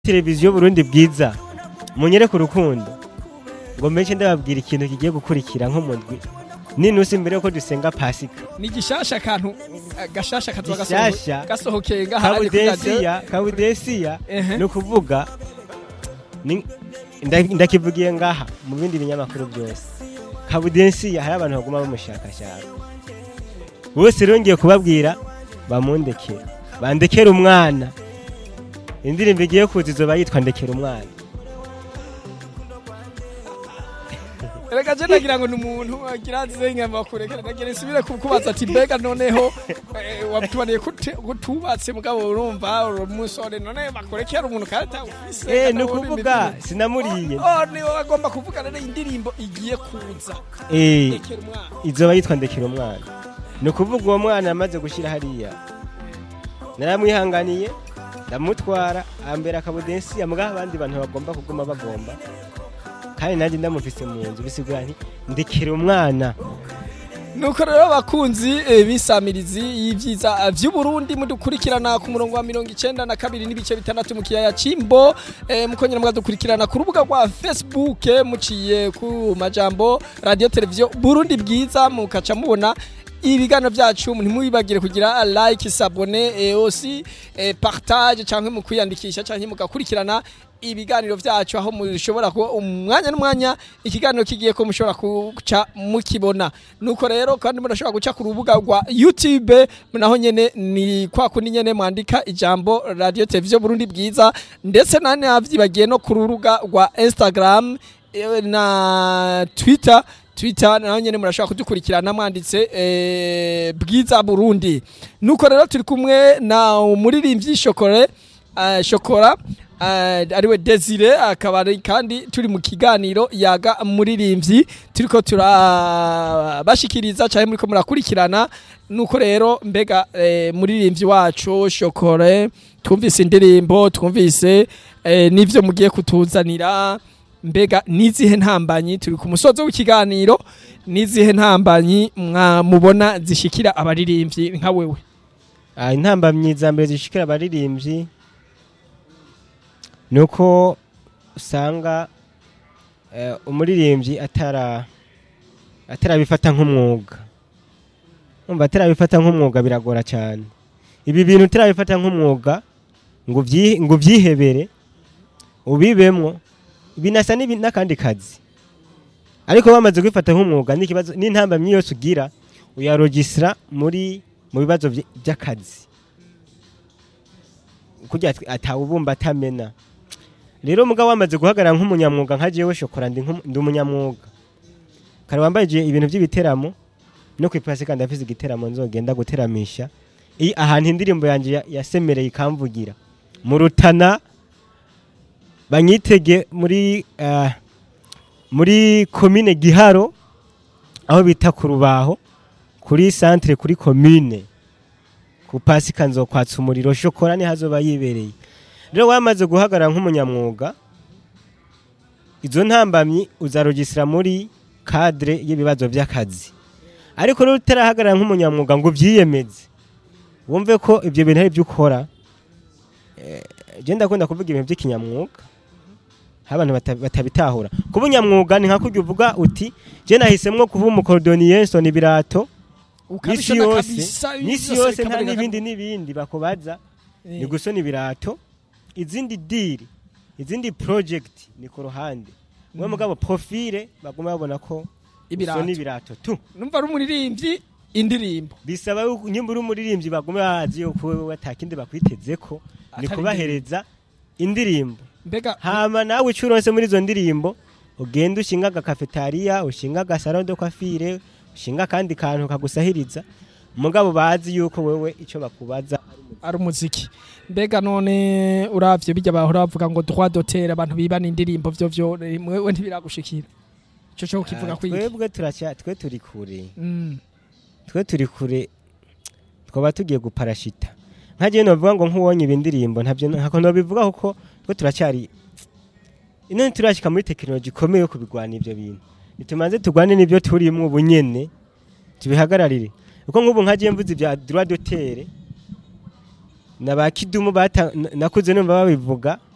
televiziyo Burundi bwiza munyereke urukundo ngo mbenshi ndababwira ikintu kigiye gukurikira nko mu ndwi ninusi mbere yuko dusenga pasika ni gishasha kantu gashasha kazoba Gishasha. gasohokeye ngaha ari kuri radio. kabudesiya kabudesiya Ehe. ni ukuvuga ni- nda- ndakivugiye ngaha mu bindi binyamakuru byose kabudesiya hari abantu baguma bamushakashaka bose rero ngiye kubabwira bamundekere bandekere umwana indirimbo igiye kuza izoba yitwa ndekera umwana Erega je nagira ngo ni umuntu agira zenga makurekera nagira nsubire kukubaza ati mbega noneho eh, wabitubaniye kute- kutubatse mugabo urumva uri umusore none bakurekera umuntu kandi ufise eh kandi ni uri ukuvuga imitima. sinamuriye Oh, ni wowe agomba kuvuga rero indirimbo igiye kuza eh rekera umwana izoba yitwa ndekera umwana ni ukuvuga uwo mwana yamaze gushyira hariya naramwihanganiye ndamutwara ambera akabudensi amugaho abandi bantu bagomba kuguma bagomba kandi nanjye ndamufise mu nzu bisigura nti ndekera umwana nuko rero bakunzi eh, bisamirizi y'ivyiza vy'uburundi mudukurikirana ku murongo wa mirongo icenda na kabiri n'ibice bitandatu mu kiyaya cimbo eh, mukongera mukadukurikirana ku rubuga rwa facebook eh, muciye ku majambo radio televiziyo burundi bwiza mukaca mubona ibiganiro byacu ntimwibagire kugira like sabone eh, aussi eh, partage canke mu kwiyandikisha canke mugakurikirana ibiganiro byacu aho mushobora kuba umwanya n'umwanya ikiganiro kigiye ko mushobora guca mukibona nuko rero kandi murashobora guca ku rubuga rwa YouTube naho nyene ni kwa kundi nyene mwandika ijambo radio televiziyo Burundi bwiza ndetse nane avyibagiye no ku rubuga rwa Instagram eh, na Twitter Twitter naho nyene murashobora kudukurikirana mwanditse eh, bwiza Burundi nuko rero turi kumwe na umuririmbyi Shokore uh, Shokora uh, ariwe Desire akaba ari kandi turi mu kiganiro yaga muririmbyi turiko turabashikiriza cyane muriko murakurikirana nuko rero mbega eh, muririmbyi wacu Shokore twumvise indirimbo twumvise eh, n'ivyo mugiye kutuzanira mbega nizihe ntambanyi turi ku musozo w'ikiganiro nizihe ntambanyi mwamubona zishikira abaririmbyi nka wewe Ah, intambamyi za mbere zishikira abaririmbyi ni uko usanga eh, umuririmbyi atara atarabifata nk'umwuga umva atarabifata nk'umwuga biragora cyane ibi bintu utarabifata nk'umwuga ngo ubyi- ngo ubyihebere ubibemwo binasa n'ibi- n'akandi kazi ariko bamaze kubifata nk'umwuga n'ikibazo n'intambamyi yose ugira uyarogisira muri mu bibazo vy- by'akazi kugira ati- atawubumba atamena rero mugabo wamaze guhagarara nk'umunyamwuga nka jewe shokora ndi nk'umu- ndi umunyamwuga kare wambaye ibintu by'ibiteramo no ku ipasika ndafise igiteramo nzogenda guteramisha i ahantu indirimbo yanjye ya- yasemereye ikamvugira mu rutana banyitege muri ah, muri komine giharo aho bita ku rubaho kuri centre kuri commune ku pasika nzokwatsa umuriro shokora ni hazoba yibereye rero wamaze guhagarara nk'umunyamwuga izo ntambamyi uzarogisira muri cadre y'ibibazo by'akazi ariko rero utarahagarara nk'umunyamwuga ngo ubyiyemeze wumve ko ibyo bintu ari byo ukora eh, je ndakunda kuvuga ibintu by'ikinyamwuga aho abantu bata- batabitahura kuba unyamwuga ni nka kurya uvuga uti je nahisemwo kuba umukorodoniye nsona ibirato n'isi Ukabishona yose kabisa, n'isi byose yose nta bikaboneka n'ibindi n'ibindi bakubaza Eh. ni gusona ibirato izindi diri izindi project ni ku ruhande mwe mugabo profile baguma babona ko Ibirato. usona ibirato tu numva ari umuririmbyi indirimbo bisaba yuko nyimba uri umuririmbyi baguma bazi yuko wewe atakindi bakwiteze ko ni Atari kubahereza indirimbo mbega hama nawe ico uronse muri izo ndirimbo ugenda ushinga agakafetariya ushinga agasaro de coiffure ushinga akandi kantu kagusahiriza mugabo bazi yuko wewe ico bakubaza ari umuziki mbega none uravye bijya bahora bavuga ngo droit d'auteur abantu bibana indirimbo vyo vyo mwewe ntibiragushikira ico cyo kivuga Ah, kwiki twebwe turacya twe turi kure Mm. twe turi kure twaba tugiye guparashita nkagiye novuga ngo nk'uwonye ibi ndirimbo ntabyo ntako nobivuga kuko twe turacyari ino turashika muri tekinoloji ikomeye yo kubigwana ivyo bintu nitumanze tugwane n'ibyo turimwo ubu nyene tubihagararire kuko nk'ubu nkagiye mvuze ibya droit d'auteur na ba kidumu bata- na- nakuze numva babivuga